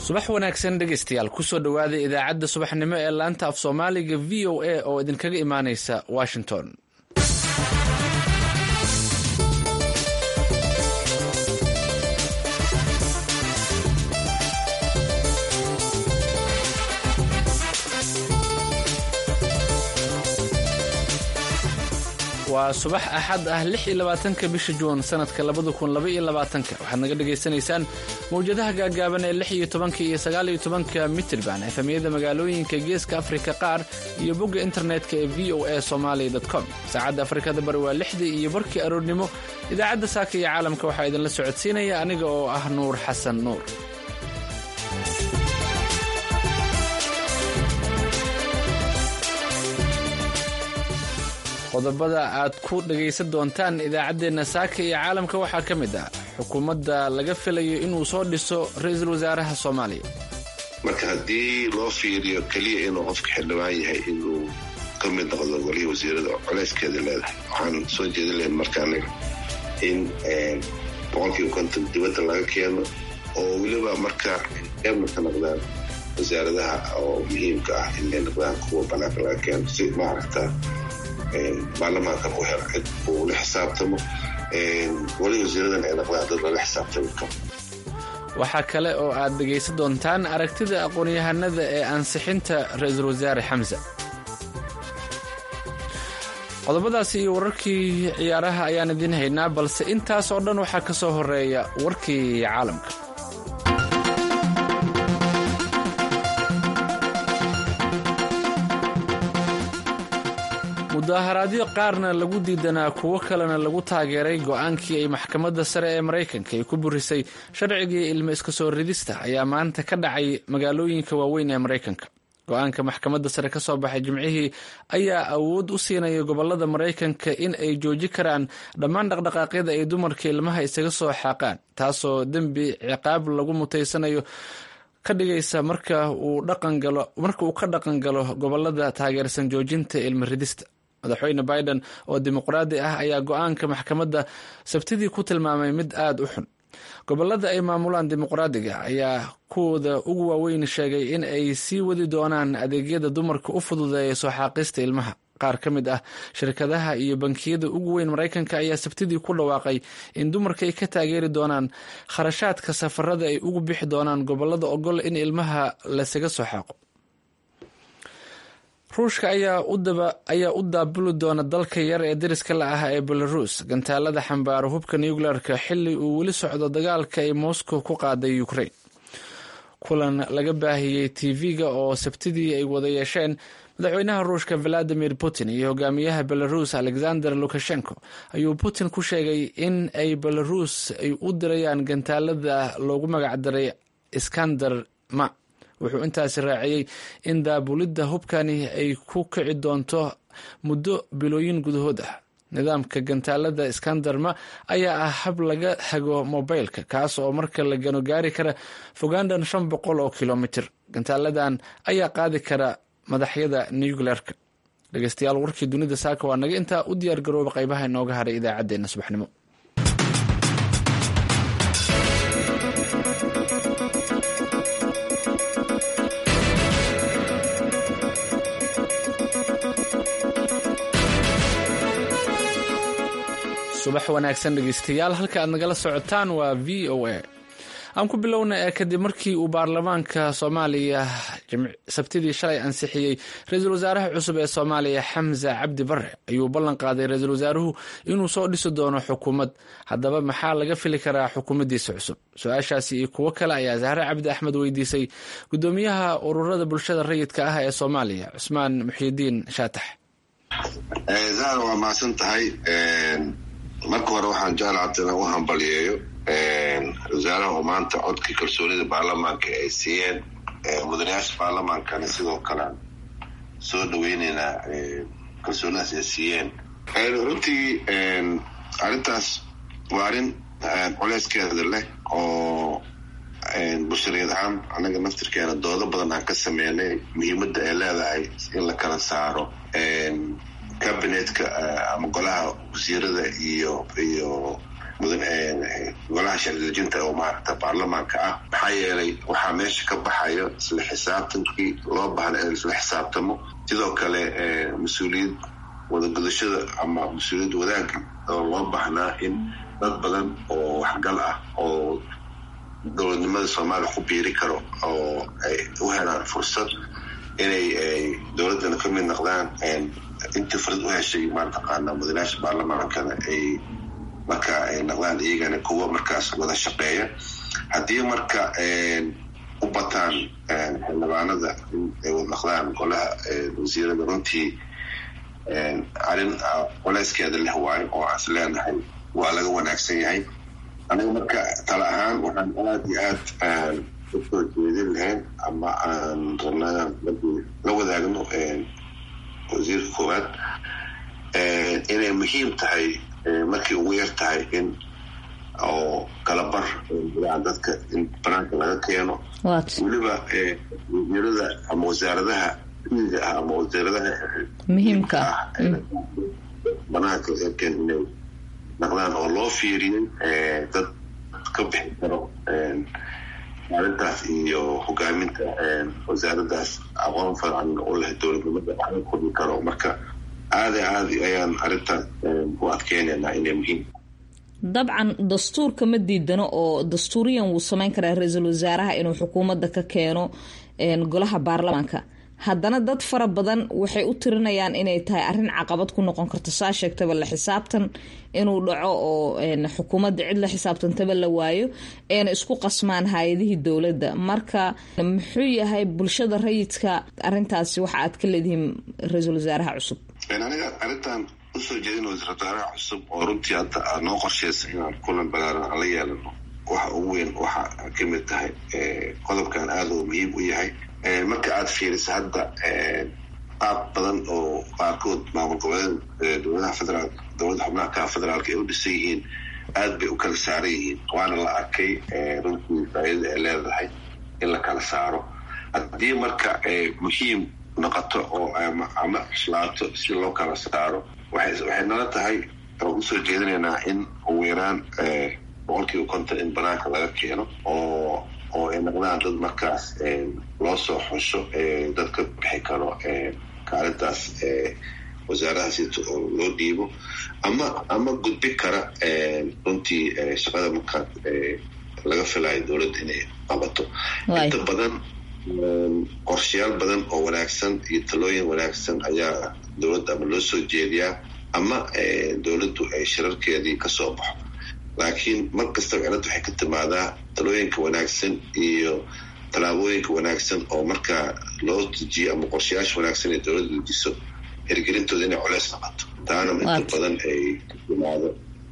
subax wanaagsan dhegaystayaal kusoo dhowaada idaacadda subaxnimo ee laanta af soomaaliga v o a oo idinkaga imaaneysa washington waa subax axad ah lix iyo labaatanka bisha juun sanadka labada kun laba iyo labaatanka waxaad naga dhagaysanaysaan mawjadaha gaagaaban ee lix iyo tobanka iyo sagaal iyo tobanka mitirban efamiyada magaalooyinka geeska afrika qaar iyo bogga internetka ee v o a somaali com saacadda afrikada bari waa lixdii iyo barkii aroornimo idaacadda saaka iyo caalamka waxaa idinla socodsiinaya aniga oo ah nuur xasan nuur qodobada aad ku dhagaysan doontaan idaacaddeenna saaka iyo caalamka waxaa ka mid ah xukuumadda laga filayo inuu soo dhiso ra-iisul wasaaraha soomaaliya marka haddii loo fiiriyo keliya inuu qofka xildhibaan yahay inuu ka mid noqdo golihii wasiirada colayskeeda leedahay waxaan soo jeedin lahayn marka aniga in boqolkiiba konton dibadda laga keeno oo weliba marka eebna ka noqdaan wasaaradaha oo muhiimka ah inay noqdaan kuwa banaanka laga keeno si maaragta baarlamaankan u helo cid uu la xisaabtamo wali wasiiradan ay noqdaan dad lala xisaabtami karo waxaa kale oo aad dhegaysan doontaan aragtida aqoon-yahanada ee ansixinta ra-iisul wasaare xamse qodobadaasi iyo wararkii ciyaaraha ayaan idiin haynaa balse intaas oo dhan waxaa ka soo horeeya warkii caalamka mudaharaadyo qaarna lagu diidanaa kuwo kalena lagu taageeray go-aankii ay maxkamadda sare ee maraykanka ay ku burisay sharcigii ilmo iska soo ridista ayaa maanta ka dhacay magaalooyinka waaweyn ee maraykanka go-aanka maxkamadda sare ka soo baxay jimcihii ayaa awood u siinaya gobolada maraykanka in ay jooji karaan dhammaan dhaqdhaqaaqyada ay dumarka ilmaha isaga soo xaaqaan taasoo dembi ciqaab lagu mutaysanayo ka dhigaysa marka uu ka dhaqan galo gobolada taageersan joojinta ilmo ridista madaxweyne biden oo dimuqraadi ah ayaa go-aanka maxkamadda sabtidii ku tilmaamay mid aada u xun gobolada ay maamulaan dimuqraadiga ayaa kuwooda ugu waaweyn sheegay in ay sii wadi doonaan adeegyada dumarka u fududeeya soo xaaqista ilmaha qaar ka mid ah shirkadaha iyo bankiyada ugu weyn maraykanka ayaa sabtidii ku dhawaaqay in dumarka ay ka taageeri doonaan kharashaadka safarada ay ugu bixi doonaan gobolada ogol in ilmaha lasaga soo xaaqo ruushka ayaa u daabuli doona dalka yar ee dariska la ah ee belarus gantaalada xambaaro hubka nuclearka xili uu weli socdo dagaalka ay moscow ku qaaday ukraine kulan laga baahiyey tv-ga oo sabtidii ay wada yeesheen madaxweynaha ruushka valadimir putin iyo hogaamiyaha belarus alexander lukashenko ayuu putin ku sheegay in ay belarus ay u dirayaan gantaalada loogu magacdaray iskander ma wuxuu intaasi raaciyey in daabulidda hubkani ay ku kici doonto muddo bilooyin gudahood ah nidaamka gantaalada iskandarma ayaa ah hab laga hago mobilka kaas oo marka la gano gaari kara fogaandhan shan boqol oo kilomitir gantaaladan ayaa qaadi kara madaxyada nuclearka dhegeystayaal warkii dunida saaka waa naga intaa u diyaar garooba qaybaha inooga haray idaacaddeenna subaxnimo subax wanaagsan dhegeystayaal halka aad nagala socotaan waa v o a aan ku bilowna ee kadib markii uu baarlamaanka soomaaliya sabtidii shalay ansixiyey ra-iisul wasaaraha cusub ee soomaaliya xamse cabdi bare ayuu ballan qaaday ra-iisul wasaaruhu inuu soo dhisi doono xukuumad haddaba maxaa laga fili karaa xukuumaddiisa cusub su-aashaasi iyo kuwo kale ayaa zahre cabdi axmed weydiisay gudoomiyaha ururada bulshada rayidka ah ee soomaaliya cusmaan muxiidiin shaatax zahra waa mahadsan tahay marka hore waxaan jeclacabta inaan u hambaliyeeyo wasaaraha oo maanta codkii kalsoonida baarlamaanka ay siiyeen mudanayaasha baarlamaankana sidoo kale soo dhaweyneynaa kalsoonidaas ay siiyeen runtii arrintaas waa arrin culeyskeeda leh oo bulshariyad ahaan annaga naftirkeena doodo badan aan ka sameynay muhiimadda ay leedahay in la kala saaro cabinetka ama golaha wasiirada iyo iyo golaha sharcidejinta oo maaragta baarlamaanka ah maxaa yeelay waxaa meesha ka baxayo isla xisaabtankii loo baahna in isla xisaabtamo sidoo kale mas-uuliyad wadagudashada ama mas-uuliyad wadaagga oo loo baahnaa in dad badan oo waxgal ah oo dowladnimada soomaaliya ku biiri karo oo ay u helaan fursad inay dowladdana ka mid noqdaan intii fursad u heshay mataqaana mudanaasha baarlamaankana ay marka ay noqdaan iyagana kuwa markaas wada shaqeeya haddii marka u bataan xildhibaanada in ay wada noqdaan golaha wasiirada runtii arrin colayskeeda leh waayo oo aan is leenahay waa laga wanaagsan yahay aniga marka tala ahaan waxaan aada iyo aad usoo jeedin lahayn ama aan rabnaa la wadaagno wasiirka koowaad inay muhiim tahay markii ugu yar tahay in oo kalabar dadka in banaanka laga keeno weliba wasiirada ama wasaaradaha miiga ah ama wasaaradaha muhiimka ah banaanka laga keeno inay naqdaan oo loo fiiriyey dad ka bixi karo maalintaas iyo hogaaminta wasaaradaas aqoon fiican u leh dowladnimada waxga kordhi karo marka aada aada ayaan arrintaas u adkeynaynaa inay muhiim dabcan dastuurka ma diidano oo dastuuriyan wuu sameyn karaa ra-iisul wasaaraha inuu xukuumadda ka keeno golaha baarlamaanka haddana dad fara badan waxay u tirinayaan inay tahay arrin caqabad ku noqon karto saa sheegtaba la xisaabtan inuu dhaco oo xukuumadda cid la xisaabtantaba la waayo eena isku qasmaan hay-adihii dowladda marka muxuu yahay bulshada rayidka arintaasi waxa aad ka leedihiin ra-iisul wasaaraha cusub aniga arrintan usoo jeedin wasiir wasaaraha cusub oo runtii hadda aad noo qorsheysa inaan kulan balaaran aan la yeelano waxa ugu weyn waxa ka mid tahay qodobkan aada uu muhiim u yahay marka aad fiiriso hadda qaab badan oo qaarkood maamul goboleed dowladaha federaal dowladda xubnaha ka federaalka ay u dhisan yihiin aad bay u kala saaran yihiin waana la arkay runtii faaidada ay leedahay in la kala saaro haddii marka muhiim noqoto oo ama cuslaato si loo kala saaro waxay nala tahay oo usoo jeedinaynaa in ugu yaraan boqolkiiba konton in banaanka laga keeno oo oo ay noqdaan dad markaas loo soo xusho dad ka bixi karo kaalintaas wasaaradahaasito oo loo dhiibo ama ama gudbi kara runtii shaqada markaa laga filayo dowladda inay qabato inta badan qorshayaal badan oo wanaagsan iyo talooyin wanaagsan ayaa dowladda ama loo soo jeediyaa ama dowladdu ay shirarkeedii kasoo baxo laakiin mar kastaba cilad waxay ka timaadaa talooyinka wanaagsan iyo tallaabooyinka wanaagsan oo markaa loo dejiyo ama qorshayaasha wanaagsan ee dowladda dejiso hirgelintooda inay coleys noqoto taana inta badan ay ka timaado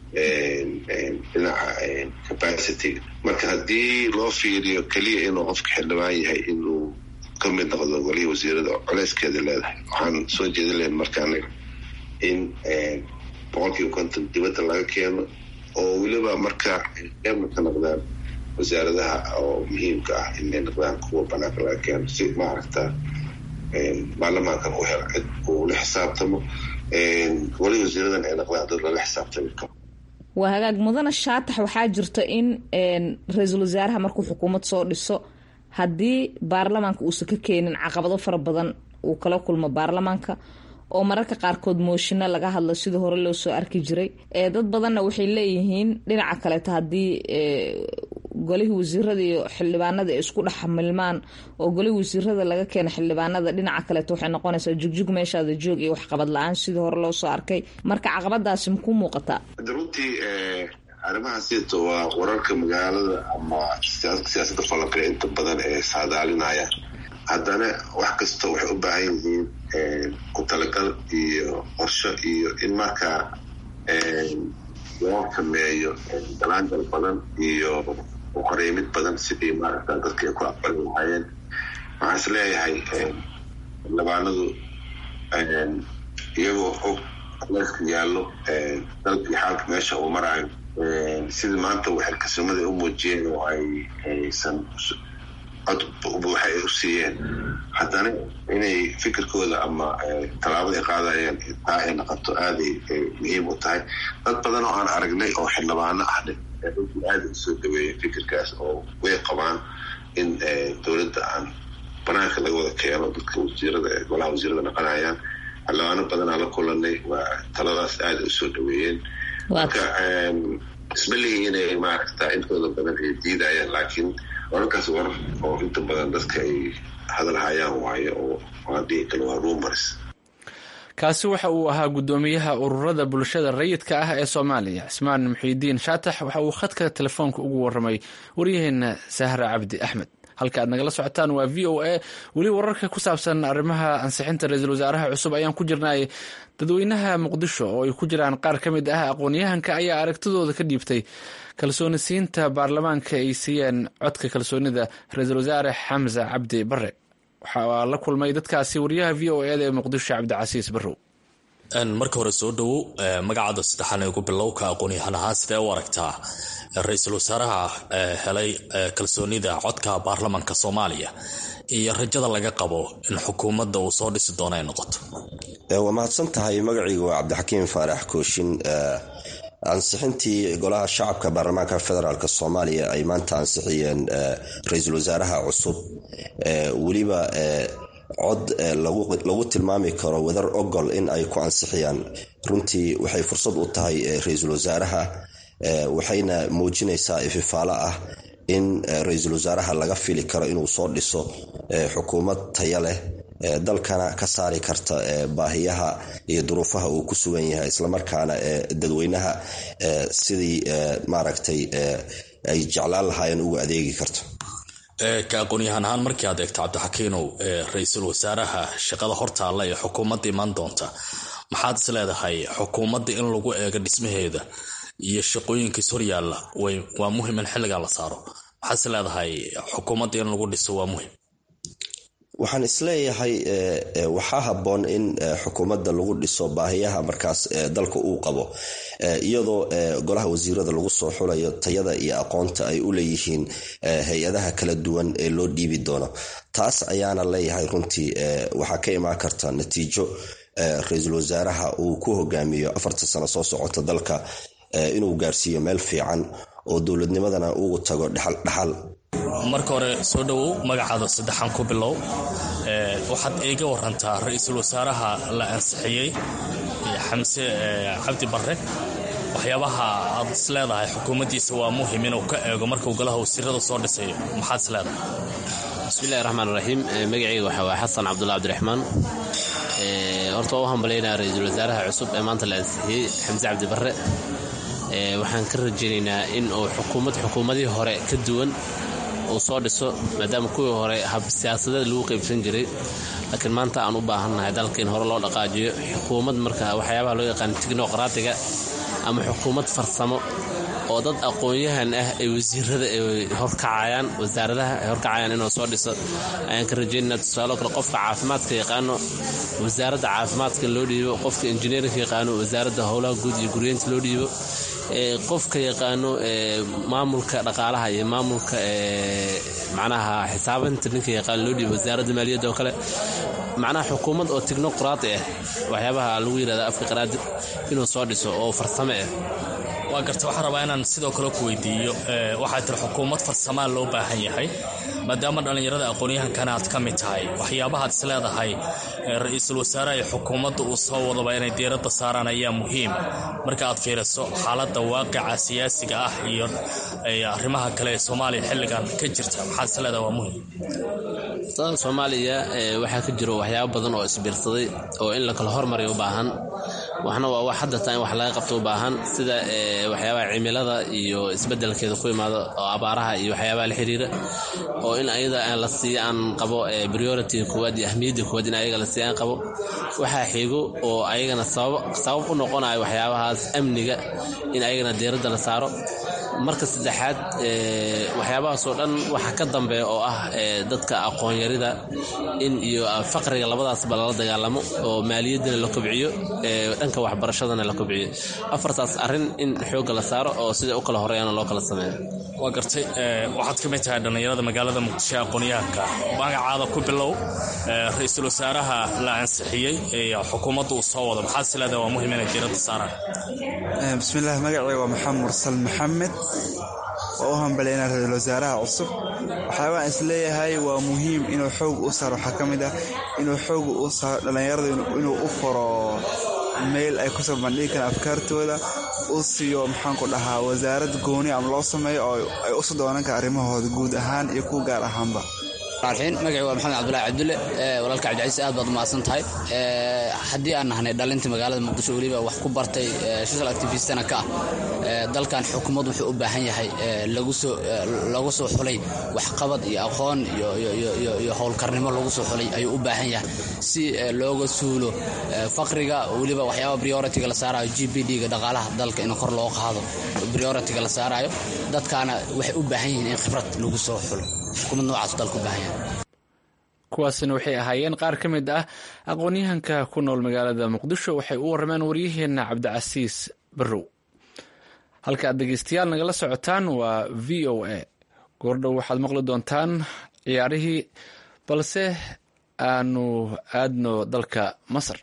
dhinaca capacity marka haddii loo fiiriyo keliya inuu qofka xildhibaan yahay inuu ka mid noqdo golihii wasiirada oo coleyskeeda leedahay waxaan soo jeedin lahayn marka aniga in boqolkiiba konton dibadda laga keeno oo weliba marka qeybna ka noqdaan wasaaradaha oo muhiimka ah inay noqdaan kuwa banaanka laga keeno si maaragta baarlamaankan u helo cid uu la xisaabtamo weli wasiiradan ay noqdaan dad lala xisaabtami karo waa hagaag mudana shaatax waxaa jirta in ra-iisul wasaaraha markuu xukuumad soo dhiso haddii baarlamaanka uusan ka keenin caqabado fara badan uu kala kulmo baarlamaanka oo mararka qaarkood mooshino laga hadlo sidii hore loo soo arki jiray dad badanna waxay leeyihiin dhinaca kaleeto haddii golihii wasiirada iyo xildhibaanada ay isku dhex milmaan oo golihii wasiirada laga keena xildhibaanada dhinaca kaleeto waxay noqonaysaa jugjug meeshaada joog iyo waxqabad la-aan sidii hore loo soo arkay marka caqabadaasi makuu muuqataa runtii arrimahaasito waa wararka magaalada ama siyaasadda falanqee inta badan ee saadaalinaya haddana wax kasta waxay u baahan yihiin ku talagal iyo qorsho iyo in markaa loo sameeyo dalaangal badan iyo uqareymid badan sidii maaragta dadka ay ku aqbali lahaayeen waxaan is leeyahay xildhibaanadu iyagoo og leeska yaallo dalkii xaalka meesha uu maraayo sidii maanta waxay kalsoomada u muujiyeen oo ay aysan cod buuxa ay u siiyeen haddana inay fikirkooda ama tallaabada ay qaadayeen taa ay noqoto aaday muhiim u tahay dad badan oo aan aragnay oo xildhibaano ahne aada u soo dhaweeyay fikirkaas oo way qabaan in dowladda aan banaanka laga wada keeno dadka wasiirada golaha wasiirada naqanayaan xildhibaano badanaa la kulanay waa taladaas aada u soo dhaweeyeen marka isma lihi inay maaragta intooda badan ay diidayaan laakiin wararkaas warar oo inta badan dadka ay hadalhayaan waayo oo hadii kale waa rumors kaasi waxa uu ahaa guddoomiyaha ururada bulshada rayidka ah ee soomaaliya cismaan muxiidiin shaatax waxa uu khadka telefoonka ugu waramay waryaheena sahra cabdi axmed halka aad nagala socotaan waa v o a weli wararka ku saabsan arrimaha ansixinta ra-iisul wasaaraha cusub ayaan ku jirnay dadweynaha muqdisho oo ay ku jiraan qaar ka mid ah aqoon-yahanka ayaa aragtidooda ka dhiibtay kalsooni siinta baarlamaanka ay siiyeen codka kalsoonida ra-iisul wasaare xamse cabdi bare waxaa la kulmay dadkaasi wariyaha v o eda ee muqdisho cabdicasiis barrow marka hore soo dhowow magacaada saddexan ee ku bilowka aqoon-yahan ahaan sidee u aragtaa ra-iisul wasaaraha helay kalsoonida codka baarlamaanka soomaaliya iyo rajada laga qabo in xukuumadda uu soo dhisi doono ay noqoto waa mahadsan tahay magacaygu waa cabdixakiim faarax kooshin ansixintii golaha shacabka baarlamaanka federaalk soomaaliya ay maanta ansixiyeen ra-iisul wasaaraha cusub weliba cod lagu tilmaami karo wadar ogol in ay ku ansixiyaan runtii waxay fursad u tahay ra-iisul wasaaraha waxayna muujinaysaa ififaalo ah in ra-iisul wasaaraha laga fili karo inuu soo dhiso xukuumad taya leh dalkana ka saari karta baahiyaha iyo duruufaha uu ku sugan yahay islamarkaana dadweynaha sidii maaragtay ay jeclaan lahaayeen ugu adeegi karto ka aqoon-yahaan ahaan markii aad eegto cabdixakiinow ra-iisul wasaaraha shaqada hortaalla ee xukuumadda imaan doonta maxaad is leedahay xukuumadda in lagu eego dhismaheeda iyo shaqooyinkiis horyaalla waa muhim in xilligan la saaro maxaad is leedahay xukuumadda in lagu dhiso waa muhim waxaan isleeyahay waxaa habboon in xukuumadda lagu dhiso baahiyaha markaas dalka uu qabo iyadoo golaha wasiirada lagu soo xulayo tayada iyo aqoonta ay u leeyihiin hay-adaha kala duwan ee loo dhiibi doono taas ayaana leeyahay runtii waxaa ka imaan karta natiijo ra-iisul wasaaraha uu ku hogaamiyo afarta sano soo socota dalka inuu gaarsiiyo meel fiican oo dowladnimadana ugu tago dhexal dhaxal marka hore soo dhowow magacaada saddexan ku bilow waxaad iiga warantaa ra-iisul wasaaraha la ansixiyey xamse cabdi barre waxyaabaha aad is leedahay xukuumaddiisa waa muhim inuu ka eego markuu golaha wasiirada soo dhisayo maxaad is leedahay bismillahi raxmaan raxiim magacayga waxaa waa xasan cabdulla cabdiraxmaan horta waa u hambalyaynaa ra-iisul wasaaraha cusub ee maanta la ansixiyey xamse cabdi barre waxaan ka rajaynaynaa in uu xukuumad xukuumadihii hore ka duwan uu soo dhiso maadaama kuwii hore hab siyaasadeed lagu qaybsan jiray laakiin maanta aan u baahannahay dalka in hore loo dhaqaajiyo xukuumad marka waxyaabaha loo yaqaan tignokraatiga ama xukuumad farsamo oo dad aqoon-yahan ah ay wasiirada ay horkacayaan wasaaradaha ay horkacayaan inuu soo dhiso ayaan ka rajaynana tusaalo kale qofka caafimaadka yaqaano wasaaradda caafimaadka loo dhiibo qofka injineerinka yaqaano wasaaradda howlaha guud iyo guryeynta loo dhiibo qofka yaqaano maamulka dhaqaalaha iyo maamulka macnaha xisaabinta ninka yaqaan loo dhiibo wasaaradda maaliyadda oo kale macnaha xukuumad oo tignokraati ah waxyaabaha lagu yidhahda afka qaraadi inuu soo dhiso oo farsamo ah waa garta waxaan rabaa inaan sidoo kale ku weydiiyo waxaa tiri xukuumad farsamaa loo baahan yahay maadaama dhallinyarada aqoon-yahankana aad ka mid tahay waxyaabahaad is leedahay ra-iisul wasaaraha iyo xukuumadda uu soo wadaba inay diiradda saaraan ayaa muhiim marka aad fiiriso xaaladda waaqica siyaasiga ah iyo arrimaha kale ee soomaaliya xilligan ka jirta maxaad is leedahay waa muhiim soomaaliya waxaa ka jiro waxyaabo badan oo isbiirsaday oo in la kala hormariyo u baahan waxna waa wax hadda taa in wax laga qabto u baahan sida waxyaabaha cimilada iyo isbedelkeeda ku imaado oo abaaraha iyo waxyaabaha la xiriira oo in ayada la siiyo aan qabo priority koowaad iyo ahmiyadda koowaad in ayaga la siiyo aan qabo waxaa xigo oo ayagana sabab u noqonayo waxyaabahaas amniga in ayagana diiradda la saaro marka saddexaad waxyaabahaasoo dhan waxaa ka dambeeya oo ah dadka aqoonyarida in iyo faqriga labadaasba lala dagaalamo oo maaliyaddana la kobciyo dhanka waxbarashadana la kobciyo afartaas arrin in xoogga la saaro oo sida u kala horeeyana loo kala sameeyo waa gartay waxaad ka mid tahay dhallinyarada magaalada muqdisho aqoonyahanka magacaada ku bilow ra-iisul wasaaraha la ansixiyey ee xukuumadda uu soo wado maxaad sileedaha waa muhim inay diiradda saaraan bismillaah magacayga waa maxamed mursal maxamed waa u hambaleynaa ra-iisul wasaaraha cusub waxyaabaan isleeyahay waa muhiim inuu xoog u saaro waxaa ka mid ah inuu xoog u saaro dhallinyarada inuu u furo meel ay kusoo bandhigi karaan afkaartooda u siiyo maxaanku dhahaa wasaarad gooni ama loo sameeyo oo ay usu doonan kara arrimahooda guud ahaan iyo kuwa gaar ahaanba raxiin magacii waa maxamed cabdulahi cabdulle walaalka cabdicaiis aad baad umahadsan tahay haddii aan nahnay dhalinta magaalada muqdisho weliba wax ku bartay social activistana ka ah dalkan xukuumad wuxuu u baahan yahay lagu soo xulay waxqabad iyo aqoon iyo howlkarnimo lagu soo xulay ayuu u baahan yahay si looga suulo faqriga weliba waxyaaba prioritiga la saarayo g b d-ga dhaqaalaha dalka in kor loo qaado prioritiga la saarayo dadkaana waxay u baahan yihiin in khibrad lagu soo xulo xukuumad noocaas dalka u baahan yahay kuwaasina waxay ahaayeen qaar ka mid ah aqoon-yahanka ku nool magaalada muqdisho waxay u warrameen waryaheenna cabdicasiis barrow halka aad dhegeystayaal nagala socotaan waa v o a goordhow waxaad maqli doontaan ciyaarihii balse aanu aadno dalka masar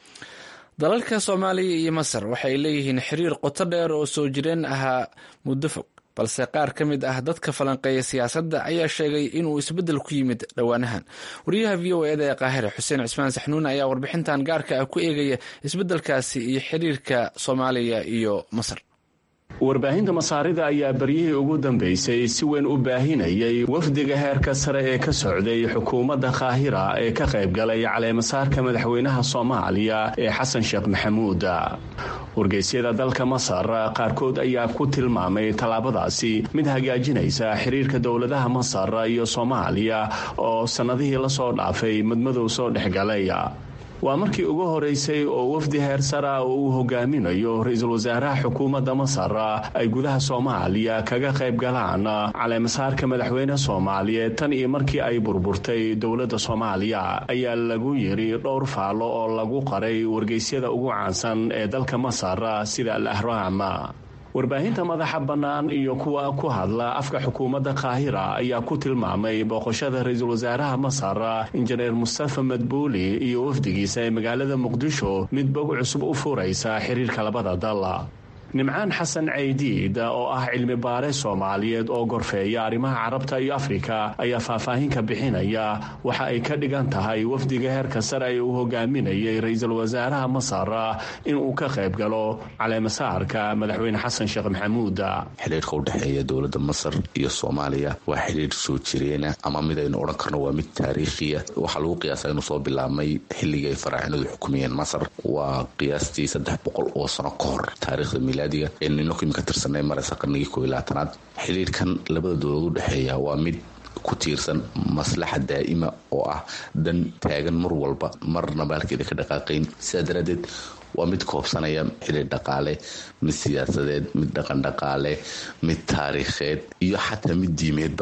dalalka soomaaliya iyo masar waxay leeyihiin xiriir qoto dheer oo soo jireen ahaa muddo fog balse qaar ka mid ah dadka falanqeeya siyaasadda ayaa sheegay inuu isbeddel ku yimid dhowaanahan wariyaha v o eda ee qaahire xuseen cismaan saxnuune ayaa warbixintan gaarka ah ku eegaya isbeddelkaasi iyo xiriirka soomaaliya iyo masar warbaahinta masaarida ayaa baryihii ugu dambeysay si weyn u baahinayay wafdiga heerka sare ee ka socday xukuumadda kaahira ee ka qaybgalay caleemasaarka madaxweynaha soomaaliya ee xasan sheekh maxamuud wargeysyada dalka masar qaarkood ayaa ku tilmaamay tallaabadaasi mid hagaajinaysa xiriirka dowladaha masar iyo soomaaliya oo sannadihii lasoo dhaafay madmadow soo dhexgalay waa markii ugu horeysay oo wafdi heer sara oo uu hogaaminayo ra-iisul wasaaraha xukuumadda masar ay gudaha soomaaliya kaga qayb galaan caleemasaarka madaxweyne soomaaliyeed tan iyo markii ay burburtay dowladda soomaaliya ayaa lagu yiri dhowr faallo oo lagu qaray wargeysyada ugu caansan ee dalka masar sida al ahraam warbaahinta madaxa bannaan iyo kuwa ku hadla afka xukuumadda kaahira ayaa ku tilmaamay booqashada ra-iisul wasaaraha masar injineer mustafa madbuuli iyo wafdigiisa ee magaalada muqdisho mid bog cusub u furaysa xiriirka labada dal nimcaan xasan caydiid oo ah cilmi baare soomaaliyeed oo gorfeeya arrimaha carabta iyo afrika ayaa faahfaahinka bixinaya waxa ay ka dhigan tahay wafdiga heerka sare ee uu hogaaminayay ra-iisul wasaaraha masar inuu ka qayb galo caleemasaarka madaxweyne xasan sheekh maxamuud xiriirka u dhexeeya dowladda masar iyo soomaaliya waa xiriir soo jireena ama mid aynu odhan karno waa mid taariikhiya waxaa lagu qiyaasaa inuu soo bilaabmay xilligii ay faraacinadu xukumayeen masar waa qiyaastii saddex boqol oo sano ka hor taariikhda milaadiga eenu ka tirsanay maraysa qarnigii kooiy labaatanaad xiriirkan labada dowlad u dhexeeya waa mid ku tiirsan maslaxa daa'ima oo ah dan taagan mar walba marna baalkeeda ka dhaqaaqayn sidaa daraaddeed waa mid koobsanaya xiriir dhaqaale mid siyaasadeed mid dhaqan dhaqaale mid taariikheed iyo xataa mid diimeedba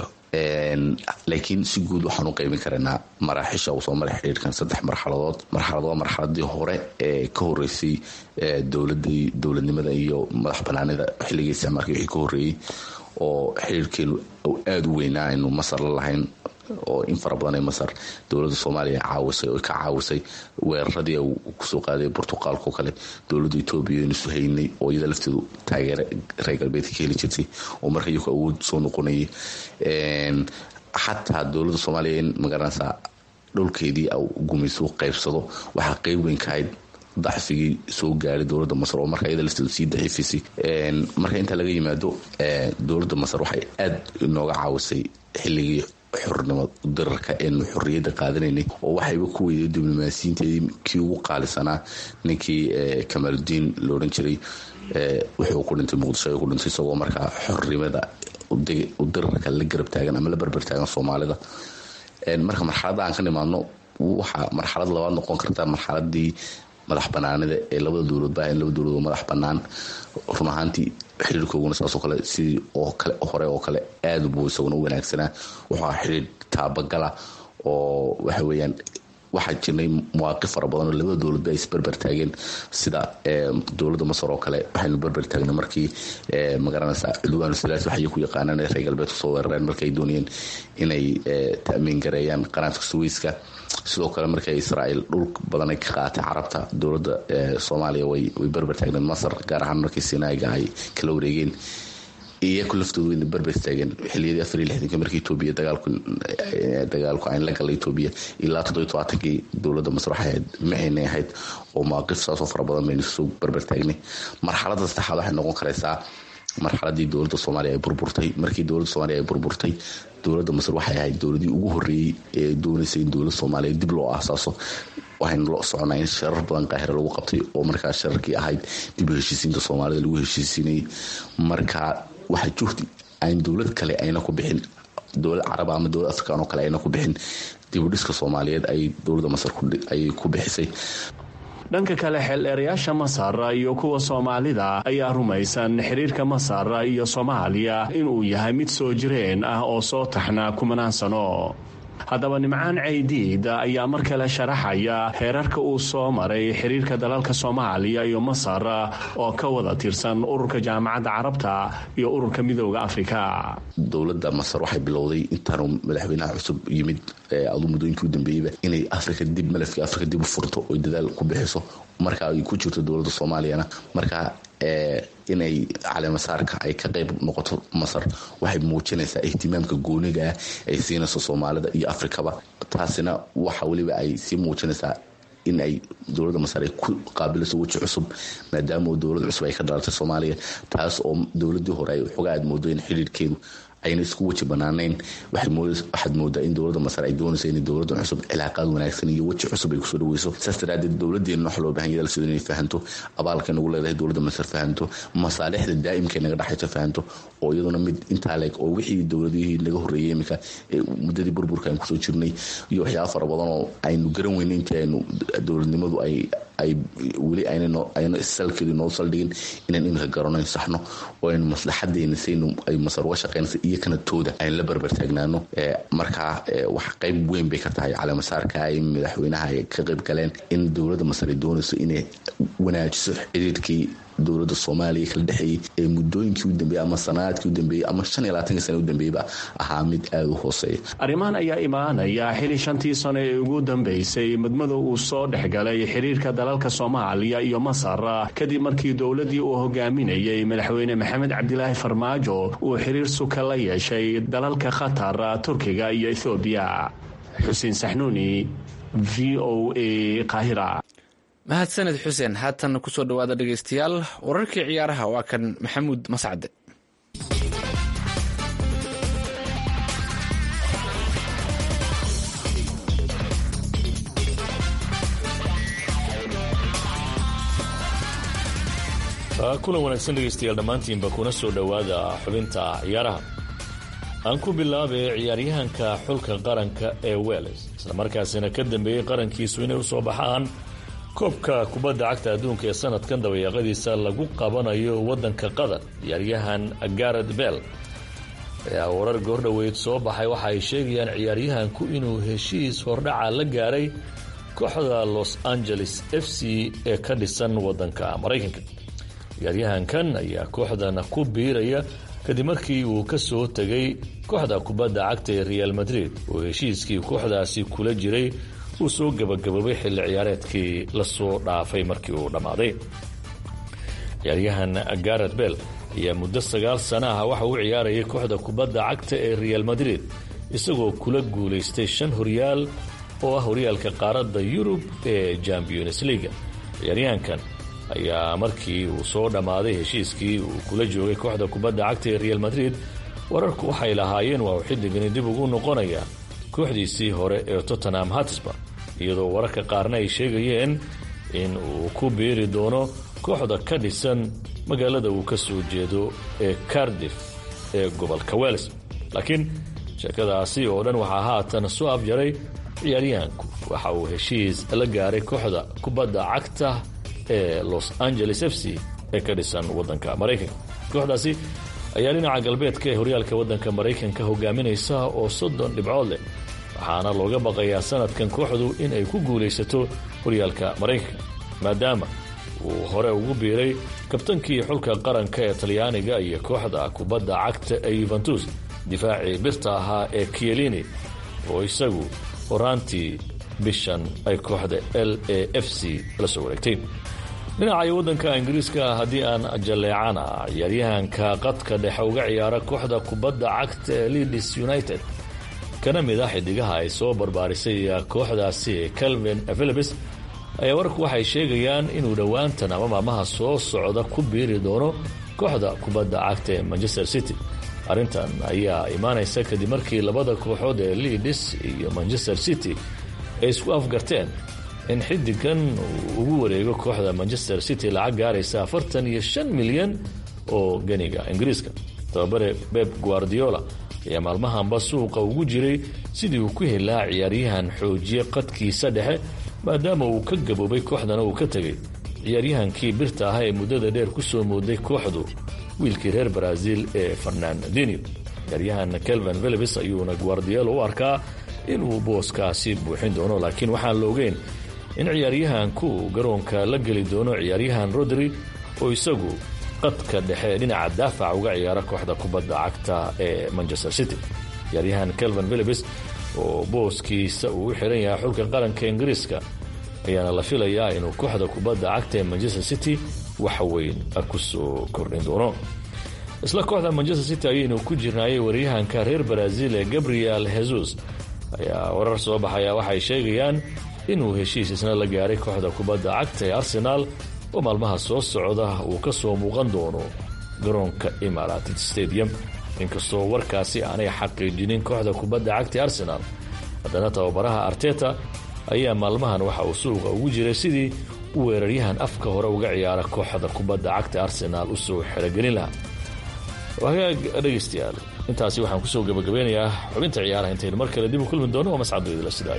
laakiin si guud waxaan u qaybin karaynaa maraaxisha uu soo maray xiriirkan saddex marxaladood marxalad waa marxaladii hore ee ka horeysay dowladii dowladnimada iyo madax banaanida xilligii isticmaalka wixii ka horeeyey oo xiriirkeenu aada u weynaa aynu masar la lahayn oo in fara badan ee masar dowladda soomaaliya caawisay oo ka caawisay weeraradii uu kusoo qaaday burtuqaalko kale dowladda etoobiya aynu isu haynay oo iyada lafteedu taageere reer galbeedka ka heli jirtay oo marka iyaku awood soo noqonayay xataa dowladda soomaaliya in magaranaysaa dhowlkeedii gumayso qaybsado waxaa qeyb weyn ka ahayd dacfigii soo gaaray dowladda masar oo marka iyada lafteedu sii daciifisay marka intaa laga yimaado dowladda masar waxay aada inooga caawisay xilligii xornimo dirarka eenu xorriyadda qaadanaynay oo waxayba ku weyday diblomaasiyiinteedii kii ugu qaalisanaa ninkii kamaaludiin la odhan jiray wuxuu ku dhintay muqdisho ayuu ku dhintay isagoo markaa xornimada dirarka la garab taagan ama la barbar taagan soomaalida marka marxaladda aan ka nimaadno waxaa marxalad labaad noqon karta marxaladii madax banaanida ee labada dowlad baahan laba dowlad oo madax banaan run ahaantii xiriirkooguna saasoo kale sidii oo kale hore oo kale aada buu isaguna u wanaagsanaa wuxuu ahaa xiriir taabagala oo waxa weeyaan waxaa jirnay mawaaqif fara badan oo labada dowladba ay isberber taageen sida dowladda masar oo kale waxaynu berber taagnay markii magaranaysa cudwaan salaas waxay ku yaqaanaan ee reer galbeed kusoo weerareen markay doonayeen inay ta'miin gareeyaan qanaadka suweyska sidoo kale markay israa'iil dhul badan ay ka qaatay carabta dowladda soomaaliya way berber taagneed masar gaar ahaan markii sinaaga ay kala wareegeen iyaku laftoodu wayna berber taageen xiliyadii afar iyo lixdanka markii etoobiya dagaalku dagaalku ayn la galay etoobiya ilaa toddobiyo tobaatankii dowladda masar waxay ahayd maxaynay ahayd oo mawaaqif saasoo fara badan baynu soo berber taagnay marxaladda saddexaad waxay noqon karaysaa marxaladii dowladda soomaaliya ay burburtay markii dowladda soomaaliya ay burburtay dowladda masar waxay ahayd dowladii ugu horreeyey ee doonaysay in dowladda soomaaliya dib loo aasaaso waxaynu la soconaa in sharar badan qaahira lagu qabtay oo markaa shararkii ahayd dib u heshiisiinta soomaalida lagu heshiisiinayay markaa waxa juhdi aan dowlad kale ayna ku bixin dowlad carab ama dowlad afrikaan oo kale ayna ku bixin dibudhiska soomaaliyeed ay dowladda masar ayay ku bixisay dhanka kale xeeldheerayaasha masar iyo kuwa soomaalida ayaa rumaysan xiriirka masar iyo soomaaliya inuu yahay mid soo jireen ah oo soo taxnaa kumanaan sano haddaba nimcaan caydiid ayaa mar kale sharaxaya heerarka uu soo maray xiriirka dalalka soomaaliya iyo masar oo ka wada tirsan ururka jaamacadda carabta iyo ururka midooda afrika dowladda masar waxay bilowday intaanu madaxweynaha cusub yimid adu muddooyinkii u dambeeyeyba inay afrika dib malafkii afrika dib u furto oy dadaal ku bixiso marka ay ku jirto dowladda soomaaliyana markaa inay caleemasaarka ay ka qayb noqoto masar waxay muujinaysaa ihtimaamka gooniga ah ay siinayso soomaalida iyo afrikaba taasina waxa weliba ay sii muujinaysaa in ay dowladda masar ay ku qaabilayso weji cusub maadaama oo dowlad cusub ay ka dhalatay soomaaliya taas oo dowladii hore ay xogaa aad moodo in xiriirkeedu ayna isku weji banaanayn waxaad moodaa in dowladda masar ay doonaysa in dowladdan cusub cilaaqaad wanaagsan iyo weji cusub ay kusoo dhaweyso saas daraadeed dowladeenna wax loo bahan yahay dalsida inay fahanto abaalka nagu leedahay dowladda masar fahanto masaalixda daa'imka naga dhexaysa fahanto oo iyaduna mid intaa leeg oo wixii dowladihii naga horreeyay iminka muddadii burburka aynu kusoo jirnay iyo waxyaaba fara badan oo aynu garan weynay intii aynu dowladnimadu ay ay weli ayna salkeedu noo saldhigin inaan iminka garanayn saxno oo aynu maslaxadeena saynu ay masar uga shaqeynaysa iyo kanatooda aynu la berber taagnaano markaa wax qayb weyn bay ka tahay caleemasaarka ay madaxweynaha ay ka qayb galeen in dowladda masar ay doonayso inay wanaajiso xiriirkii dowladda soomaaliya kala dhexeeyey ee muddooyinkii u dambeeyey ama sanaadkii u dambeeyey ama shan iyo labaatanka sana u dambeeyeyba ahaa mid aada u hooseeya arrimahan ayaa imaanaya xili shantii sano ee ugu dambeysay madmada uu soo dhexgalay xiriirka dalalka soomaaliya iyo masar kadib markii dowladdii uu hogaaminayey madaxweyne maxamed cabdilaahi farmaajo uu xiriir suka la yeeshay dalalka qatar turkiga iyo ethoobiya xuseen saxnuuni v o a qaahira mahadsaned xuseen haatan kusoo dhowaada dhegaystayaal wararkii ciyaaraha waa kan maxamuud mascade kulan wanaagsan dhegaystayaal dhammaantiinba kuna soo dhowaada xubinta ciyaaraha aan ku bilaabay ciyaaryahanka xulka qaranka ee weles islamarkaasina ka dambeeyey qarankiisu inay usoo baxaan koobka kubadda cagta adduunka ee sanadkan dabayaaqadiisa lagu qabanayo waddanka qatar ciyaaryahan garet bell ayaa warar goordhoweyd soo baxay waxa ay sheegayaan ciyaaryahanku inuu heshiis hordhaca la gaaray kooxda los angeles f c ee ka dhisan waddanka maraykanka ciyaaryahankan ayaa kooxdan ku biiraya kadib markii uu ka soo tegay kooxda kubadda cagta ee real madrid oo heshiiskii kooxdaasi kula jiray uu soo gabagaboobay xilli ciyaareedkii lasoo dhaafay markii uu dhammaaday ciyaaryahan garet bell ayaa muddo sagaal sana ah waxa uu ciyaarayay kooxda kubadda cagta ee real madrid isagoo kula guulaystay shan horyaal oo ah horyaalka qaaradda yurub ee champions leaga ciyaaryahankan ayaa markii uu soo dhammaaday heshiiskii uu kula joogay kooxda kubadda cagta ee real madrid wararku waxay lahaayeen waa uu xiddigani dib ugu noqonaya kooxdiisii hore ee tottenham hatsburg iyadoo wararka qaarna ay sheegayeen in uu ku biiri doono kooxda ka dhisan magaalada uu ka soo jeedo ee cardiff ee gobolka wels laakiin sheekadaasi oo dhan waxaa haatan soo abjaray ciyaaryahanku waxa uu heshiis la gaaray kooxda kubadda cagta ee los angeles f c ee ka dhisan waddanka maraykanka kooxdaasi ayaa dhinaca galbeedka ee horyaalka waddanka maraykanka hogaaminaysa oo soddon dhibcood leh waxaana looga baqayaa sanadkan kooxdu in ay ku guulaysato horyaalka maraykanka maadaama uu hore ugu biiray kabtankii xulka qaranka ee talyaaniga iyo kooxda kubadda cagta ee yuventus difaacii birta ahaa ee kielini oo isagu horaantii bishan ay kooxda l a f c la soo wareegtay dhinaca waddanka ingiriiska haddii aan jalleecana ciyaaryahanka qadka dhexe uga ciyaara kooxda kubadda cagta ee leeds united kana mid ah xidigaha ay soo barbaarisay kooxdaasi calvin philibis ayaa warku waxay sheegayaan inuu dhowaantan ama maalmaha soo socda ku biiri doono kooxda kubadda cagta ee manchester city arrintan ayaa imaanaysa kadib markii labada kooxood ee leeds iyo manchester city ay isku afgarteen in xidigan uu ugu wareego kooxda manchester city lacag gaaraysa afartan iyo shan milyan oo ganiga ingiriiska tababare beb guardiola ayaa maalmahanba suuqa ugu jiray sidii uu ku helaa ciyaaryahan xoojiye qadkiisa dhexe maadaama uu ka gaboobay kooxdana uu ka tegay ciyaaryahankii birta ah ee muddada dheer ku soo mooday kooxdu wiilkii reer brazil ee fernandinio ciyaaryahan kelvin philibis ayuuna guardiola u arkaa inuu booskaasi buuxin doono laakiin waxaan la ogeyn in ciyaaryahanku garoonka la geli doono ciyaaryahan rodri oo isagu qadka dhexe dhinaca daafac uga ciyaara kooxda kubadda cagta ee manchester city ciyaaryahan kelvin philibis oo booskiisa uu u xiran yahay xulka qaranka ingiriiska ayaana la filayaa inuu kooxda kubadda cagta ee manchester city wax weyn ku soo kordhin doono isla kooxda manchester city ayaynu ku jirnaayay waryahanka reer brazil ee gabriel jesus ayaa warar soo baxaya waxay sheegayaan inuu heshiis isna la gaaray kooxda kubadda cagta ee arsenaal oo maalmaha soo socda uu ka soo muuqan doono garoonka imarated stadium inkastoo warkaasi aanay xaqiijinin kooxda kubadda cagta ee arsenaal haddana tababaraha arteta ayaa maalmahan waxa uu suuqa ugu jiray sidii u weeraryahan afka hore uga ciyaara kooxda kubadda cagta arsenaal u soo xerogelin lahaa hagaag dhegaystayaal intaasi waxaan kusoo gabagabeynayaa xubinta ciyaaraha intaynu mar kale dib u kulmi doono waa mascado idila sidaay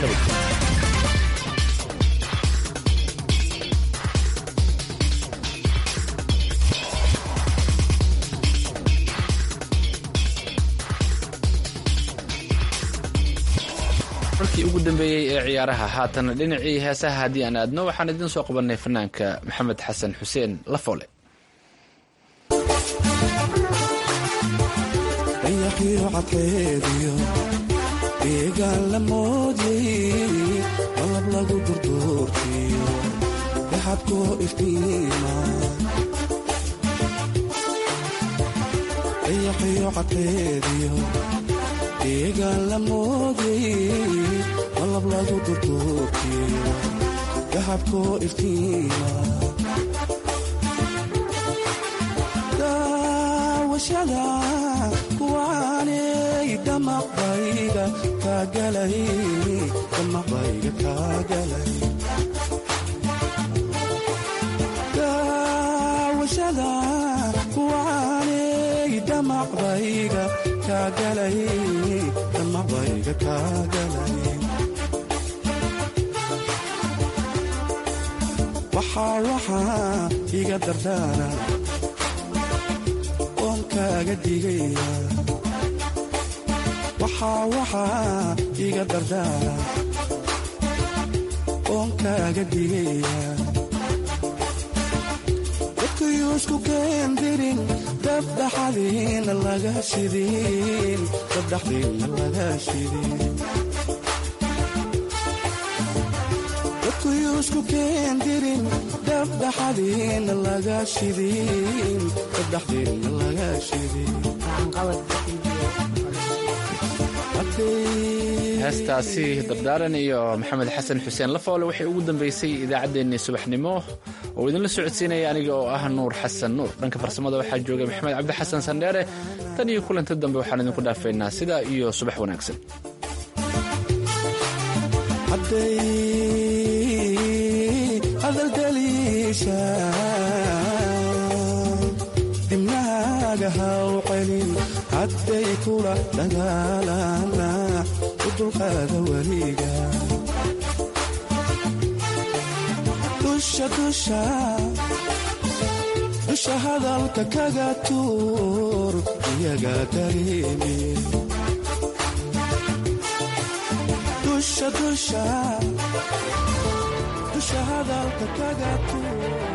markii ugu dambeeyey ee ciyaaraha haatan dhinacii heesaha haddii aan aadno waxaan idiin soo qabanay fanaanka maxamed xasan xuseen lafoole dayaqiyo cadkeediyo deegaan la moodyay qalab lagu durduurtiyo daxabkoo iftiima dayaqiyo cadkeediyo deegaan la moodyay qalab lagu durduurtiyo daxabkoo iftiima daawashada kuwaanay damaqbayga kaagalay damaqbayga kaagalay daawashada kuwaanay damaqbayga kaagalay damaqbayga kaagalay waxaa waxaa iga dardaara oon kaaga digaya waxaa waxaa iga dardaara oon kaaga digaya dadkayuu isku keendirin dabdhaxadiina laga shidin dabdhaxdiina laga shidin dadkayuu isku keendirin dabdhaxadiina laga shidin dabdhaxdiina laga shidin heestaasi dardaaran iyo maxamed xasan xuseen lafoole waxay ugu dambeysay idaacaddeenii subaxnimo oo idinla socodsiinaya aniga oo ah nuur xasan nuur dhanka farsamada waxaa joogay maxamed cabdi xasan sandheere tan iyo kulanti dambe waxaan idinku dhaafaynaa sidaa iyo subax wanaagsan dibnahaaga haw celin hadday kula dagaalana dulqaada weliga dusha dusha dusha hadalka kaga tuur iyaga dareemi dusha dusha dusha hadalka kaga tuur